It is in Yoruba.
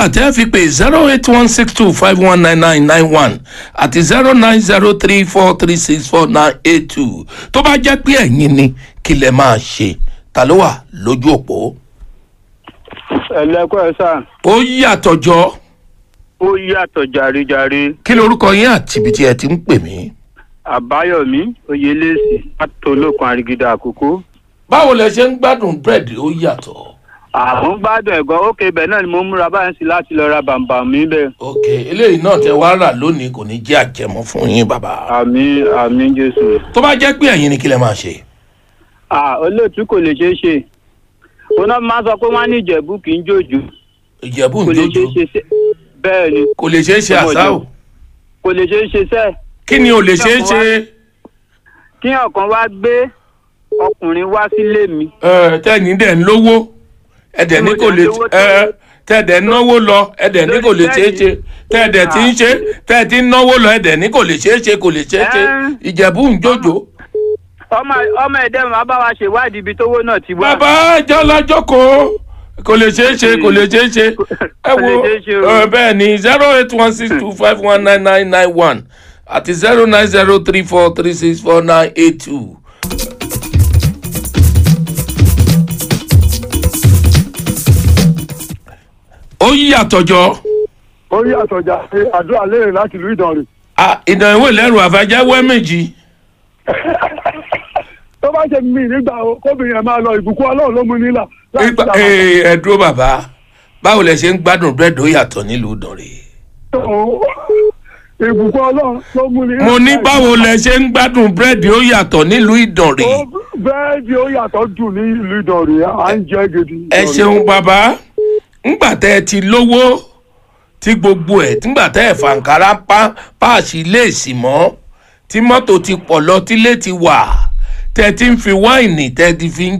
nọ́mbà tẹ́ fi pé zero eight one six two five one nine nine nine one àti zero nine zero three four three six four nine eight two tó bá jẹ́ pé ẹ̀yin ni kí lẹ máa ṣe ta ló wà lójú òpó. ẹlẹ́kọ̀ ẹ̀ sà ó yàtọ̀ jọ ó yàtọ̀ jàre-jàre kí lorúkọ yín àti ibi tí ẹ ti ń pè mí. àbáyọ̀mí oyelèsì látòlókun àrígídà àkókò. báwo lẹ ṣe ń gbádùn búrẹ́dì ó yàtọ̀. àwọn gbádùn ẹ̀gọ́ ókè ibẹ̀ náà ni mo múra báyìí sí láti lọ ra bàǹbà mi bẹ́ẹ̀. ok eléyìí náà tẹ wá rà lónìí kò ní jẹ́ àjẹmọ́ fún yín bàbá. àmì àmì jésù. tó bá jẹ́ pé ẹ̀yin ni kí lẹ máa ṣe. à olóòtú kò lè ṣeé ṣe òun náà máa sọ pé wọ́n á ní ìjẹ̀bú kì í jòjò ìjẹ̀bú kò ń lè jójo ṣeé ṣe sẹ́ bẹ́ẹ̀ ni kò lè ṣeé ṣe àṣà o kò lè ṣeé ṣe sẹ́ kí ni ò lè ṣeé ṣe kí ọ̀kan wá gbé ọkùnrin wá sílé mi ẹ, tẹ́yìn dẹ̀ ń lówó ẹ̀dẹ̀ ní kò lè Mo dẹ̀ ń lówó ẹ, tẹ́ẹ̀dẹ̀ ń náwó lọ ẹ̀dẹ̀ ní kò lè ṣeé ṣe tẹ́ẹ̀dẹ̀ tí ń ṣe tẹ́ẹ̀ tí ń náwó lọ ẹ̀dẹ̀ ní kò lè ṣeé ṣe kò lè ṣeé ṣe Ẹ́. ìjẹ̀bú ń jójo. ọmọ ọmọ ẹ̀dẹ́ máa bá wa ṣèwádìí ibi tówó náà ti wá. bàbá jọlájọkọ kò lè ṣeé ṣe kò lè ṣeé ṣe ẹ Kò lè wo ṣeé ṣe o. ẹ, bẹ́ẹ̀ ni zero eight one six two five one nine nine nine one àti zero nine zero three four three six four nine eight two. ó yí àtọ̀jọ́ ó rí àtọ̀jà pé àdúrà léèrè láti ìlú ìdànrè. ìdánwò lẹ́rù àfàjáwẹ́ méjì tó bá ṣe mí nígbà o kóbìnrin ẹ̀ máa lọ ìbùkún ọlọ́run ló mú nílà láti Ipa- ṣàwọn ee, ẹ dúró bàbá báwo lẹ ṣe ń gbádùn búrẹ́dì ó yàtọ̀ nílùú ìdànrè. ìbùkún ọlọ́run ló mú nílà. mo ní báwo lẹ ṣe ń gbádùn búrẹ́dì ó yàtọ̀ nílùú ìdànrè. bẹ́ẹ̀ ni ó yàtọ̀ dùn ní ìlú ìdànrè à ń jẹ́ gidi. ẹ ṣeun bàbá ńgbà tẹ ẹ ti lówó tí gbogbo ẹ nígbà tẹ ẹ fàǹkárá pa páàsì léèsì mọ́ tí mọ́tò ti pọ̀ lọ tílé ti wà tẹ ti ń fi wáìnì tẹ ti fi ń